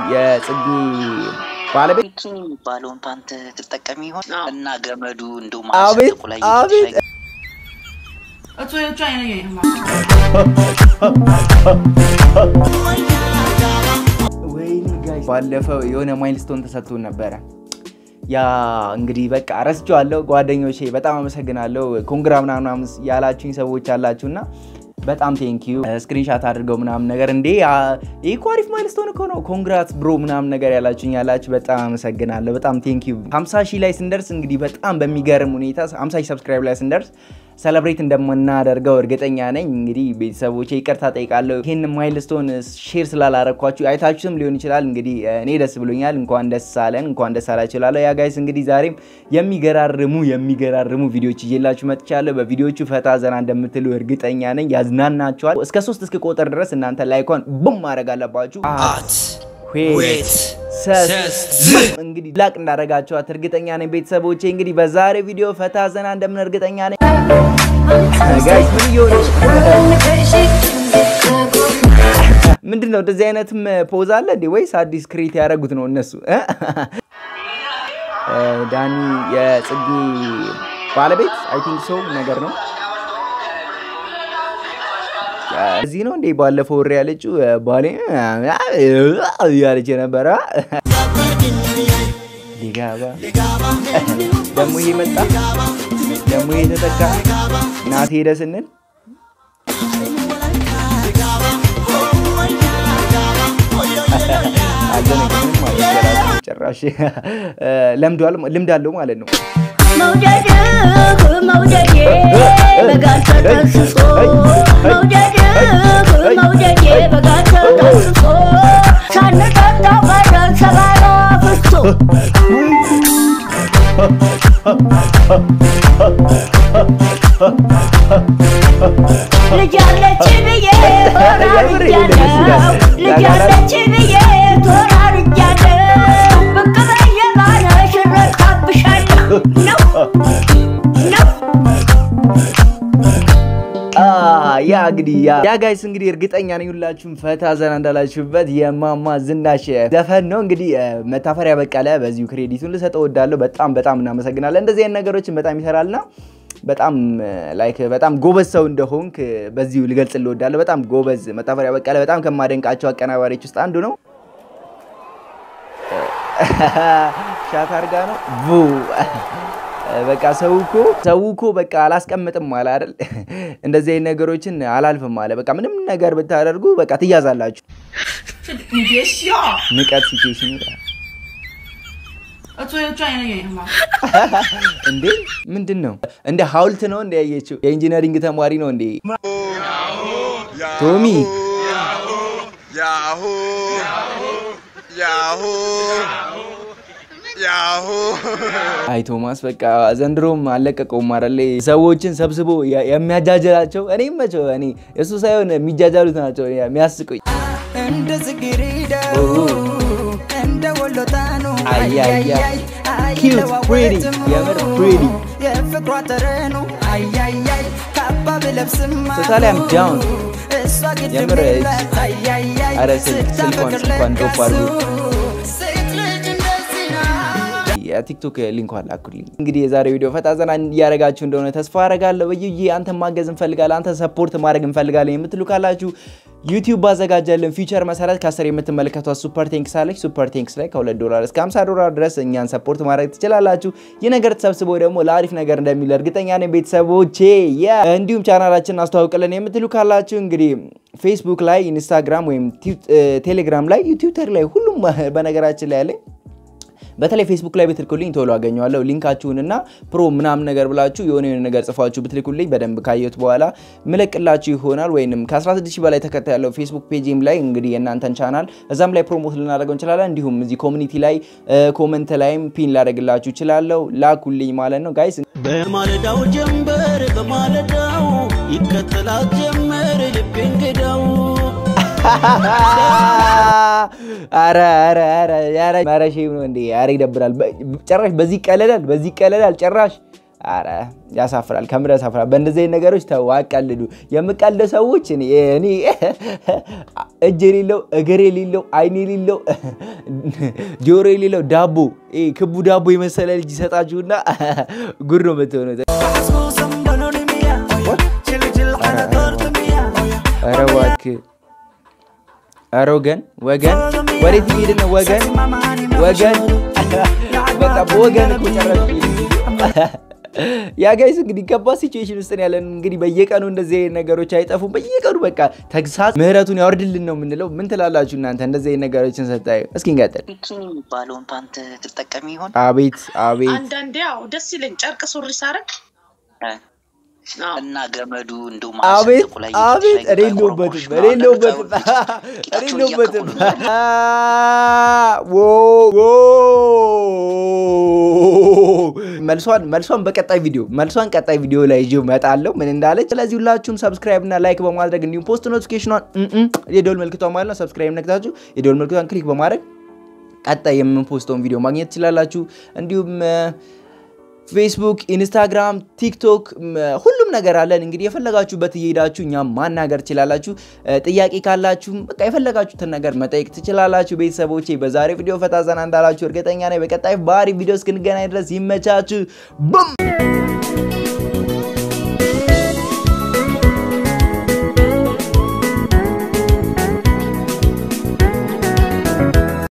የጽጌ ባለቤት ቢኪኒ የሚባለውን ፓንት ትጠቀሚ ይሆን እና ገመዱ እንደ አቤት አቤት 呃，作为专业的演员嘛。 ወይኔ ጋይስ ባለፈው የሆነ ማይልስቶን ተሰጥቶን ነበረ። ያ እንግዲህ በቃ ረስቼዋለሁ። ጓደኞቼ በጣም አመሰግናለሁ። ኮንግራ ምናምን ያላችሁኝ ሰዎች አላችሁና በጣም ቴንኪዩ። ስክሪንሻት አድርገው ምናምን ነገር እንዴ ይህ እኮ አሪፍ ማይልስቶን እኮ ነው ኮንግራት ብሮ ምናምን ነገር ያላችሁኝ ያላችሁ በጣም አመሰግናለሁ። በጣም ቴንኪዩ። 50 ሺህ ላይ ስንደርስ እንግዲህ በጣም በሚገርም ሁኔታ 50 ሺህ ሰብስክራይብ ላይ ስንደርስ ሰለብሬት እንደምናደርገው እርግጠኛ ነኝ። እንግዲህ ቤተሰቦቼ ይቅርታ ጠይቃለሁ። ይህን ማይልስቶን ሼር ስላላረኳችሁ አይታችሁትም ሊሆን ይችላል። እንግዲህ እኔ ደስ ብሎኛል። እንኳን ደስ አለን፣ እንኳን ደስ አላችሁ እላለሁ። ያ ጋይስ እንግዲህ ዛሬም የሚገራርሙ የሚገራርሙ ቪዲዮዎች ይዤላችሁ መጥቻለሁ። በቪዲዮቹ ፈታ ዘና እንደምትሉ እርግጠኛ ነኝ። ያዝናናችኋል። እስከ ሶስት እስከ ቆጠር ድረስ እናንተ ላይኳን ቡም ማድረግ አለባችሁ። ዌት ሰስ እንግዲህ ላቅ እንዳደረጋችኋት እርግጠኛ ነኝ። ቤተሰቦቼ እንግዲህ በዛሬ ቪዲዮ ፈታ ዘና እንደምን እርግጠኛ ነኝ። ጋይስ ምን እየሆነ ምንድን ነው? እንደዚህ አይነትም ፖዝ አለ እንዴ? ወይስ አዲስ ክሬት ያደረጉት ነው እነሱ? ዳኒ የጽጌ ባለቤት አይ ቲንክ ሶ ነገር ነው። እዚህ ነው እንዴ ባለፈው ወሬ ያለችው ባሌ ያለች የነበረ ሊጋባ ደግሞ ይሄ መጣ ደግሞ ይሄ ተተካ ናት ሄደ ስንል አልደነግንም ማለት ጭራሽ ለምዷል ልምድ አለው ማለት ነው። መውደድህ መውደዴ በጋር ተጠስሶ መውደድህ መውደዴ በጋር ተጠስሶ ሳንጠጣ ቀረን ሰባራ ፍሶ ልጅ አለች ብዬ ተራርጃለሁ ልጅ አለች ብዬ ተራርጃለሁ ብቅ በየባነሽ እረካብሻለሁ ነው ነው ያ እንግዲህ ያ ጋይስ እንግዲህ እርግጠኛ ነኝ ሁላችሁም ፈታ ዘና እንዳላችሁበት የማማ ዝናሽ ዘፈን ነው። እንግዲህ መታፈሪያ በቀለ በዚሁ ክሬዲቱን ልሰጠው እወዳለሁ። በጣም በጣም እናመሰግናለን። እንደዚህ አይነት ነገሮችን በጣም ይሰራልና በጣም ላይክ በጣም ጎበዝ ሰው እንደሆንክ በዚሁ ልገልጽ እወዳለሁ። በጣም ጎበዝ መታፈሪያ በቀለ በጣም ከማደንቃቸው አቀናባሪዎች ውስጥ አንዱ ነው። ሻት አርጋ ነው ቡ በቃ ሰው እኮ ሰው እኮ በቃ አላስቀምጥም አለ አይደል? እንደዚህ አይነት ነገሮችን አላልፍም አለ። በቃ ምንም ነገር ብታደርጉ በቃ ትያዛላችሁ። 你别笑， ንቀት ሲቹዌሽን ይላል 呃，作为专业的演员嘛。 እንዴ ምንድን ነው እንደ ሀውልት ነው እንደ ያየችው የኢንጂነሪንግ ተማሪ ነው እንዴ ቶሚ ያሁ ያሁ ያሁ አይ ቶማስ በቃ ዘንድሮም አለቀቀውም አይደል ሰዎችን ሰብስቦ የ- የሚያጃጅላቸው እኔ መቸው እኔ እሱ ሳይሆን የሚጃጃሉት ናቸው የሚያስቁኝ እንደ ጽጌረዳ እንደ ወሎታኑ አያያይ ኪዩት ፕሪቲ የምር ፕሪቲ የፍቅሯ ጠረኑ አያያይ ካባ ብለብስማ ቶታሊ አም ዳውን እሷ ግድ የምር የላት አያያይ ኧረ ስልክ ስልኳን ስልኳን ድሮፕ አድርጉ ሴት ልጅ እንደዚህ ናት የቲክቶክ ሊንኳን ላኩልኝ። እንግዲህ የዛሬ ቪዲዮ ፈታ ዘና እያደረጋችሁ እንደሆነ ተስፋ አረጋለሁ። በዩዬ አንተን ማገዝ እንፈልጋለን፣ አንተ ሰፖርት ማድረግ እንፈልጋለን የምትሉ ካላችሁ ዩቲዩብ ባዘጋጀልን ፊቸር መሰረት ከስር የምትመለከቷት ሱፐር ቴንክስ አለች። ሱፐር ቴንክስ ላይ ከ2 ዶላር እስከ 50 ዶላር ድረስ እኛን ሰፖርት ማድረግ ትችላላችሁ። ይህ ነገር ተሰብስቦ ደግሞ ለአሪፍ ነገር እንደሚል እርግጠኛ ነኝ ቤተሰቦቼ። የ- እንዲሁም ቻናላችንን አስተዋውቅልን የምትሉ ካላችሁ እንግዲህ ፌስቡክ ላይ፣ ኢንስታግራም ወይም ቲው- ቴሌግራም ላይ፣ ትዊተር ላይ ሁሉም በነገራችን ላይ ያለኝ በተለይ ፌስቡክ ላይ ብትልኩልኝ ቶሎ አገኘዋለሁ። ሊንካችሁንና ፕሮ ምናምን ነገር ብላችሁ የሆነ የሆነ ነገር ጽፋችሁ ብትልኩልኝ በደንብ ካየሁት በኋላ ምለቅላችሁ ይሆናል። ወይንም ከ16000 በላይ ተከታይ ያለው ፌስቡክ ፔጅም ላይ እንግዲህ የእናንተን ቻናል እዛም ላይ ፕሮሞት ልናደርገው እንችላለን። እንዲሁም እዚህ ኮሚኒቲ ላይ ኮመንት ላይም ፒን ላደርግላችሁ እችላለሁ። ላኩልኝ ማለት ነው ጋይስ። በማለዳው ጀንበር በማለዳው ይከተላት ጀመር ልቤ እንግዳው አረ አረ አረ ያረ ማረሽ ነው እንዴ? አረ ይደብራል። በ- ጭራሽ በዚህ ይቀለዳል፣ በዚህ ይቀለዳል ጭራሽ። አረ ያሳፍራል፣ ከምር ያሳፍራል። በእንደዚህ አይነት ነገሮች ተው አቀልዱ። የምቀልድ ሰዎች እኔ እኔ እጅ የሌለው እግር የሌለው አይን የሌለው ጆሮ የሌለው ዳቦ ይሄ ክቡ ዳቦ የመሰለ ልጅ ይሰጣችሁና ጉድ ነው የምትሆኑት። ኧረ እባክህ ኧረ ወገን ወገን ወዴት እየሄድን ነው? ወገን ወገን በቃ በወገን እኮ ጨረስኩኝ። ያ ጋይስ እንግዲህ ከባድ ሲቹዌሽን ውስጥ ነው ያለን። እንግዲህ በየቀኑ እንደዚህ አይነት ነገሮች አይጠፉም። በየቀኑ በቃ ተግሳጽ ምህረቱን ያወርድልን ነው የምንለው። ምን ትላላችሁ እናንተ እንደዚህ አይነት ነገሮችን ስታዩ? እስኪ እንቀጥል። ቢኪኒ የሚባለውን ፓንት ትጠቀሚ ይሆን? አቤት አቤት አንዳንዴ ያው ደስ ይለኝ ጨርቅ ሱሪ ሳረግ እ እና ገመዱ እንደው አቤት ማሰንጠቁ ላይ አቤት ላይ እኔ የለሁበትም እኔ የለሁበትም እኔ የለሁበትም። ዎ ዎ መልሷን መልሷን በቀጣይ ቪዲዮ መልሷን ቀጣይ ቪዲዮ ላይ ይዤ እመጣለሁ ምን እንዳለች። ስለዚህ ሁላችሁም ሰብስክራይብ እና ላይክ በማድረግ እንዲሁም ፖስት ኖቲፊኬሽኗን የደወል ምልክቷን ማለት ነው ሰብስክራይብ ነክታችሁ የደወል ምልክቷን ክሊክ በማድረግ ቀጣይ የምንፖስተውን ቪዲዮ ማግኘት ትችላላችሁ። እንዲሁም ፌስቡክ፣ ኢንስታግራም፣ ቲክቶክ ሁሉም ነገር አለን። እንግዲህ የፈለጋችሁበት እየሄዳችሁ እኛም ማናገር ትችላላችሁ። ጥያቄ ካላችሁም በቃ የፈለጋችሁትን ነገር መጠየቅ ትችላላችሁ። ቤተሰቦቼ በዛሬ ቪዲዮ ፈታ ዘና እንዳላችሁ እርግጠኛ ነኝ። በቀጣይ ባህሪ ቪዲዮ እስክንገናኝ ድረስ ይመቻችሁ። ቡም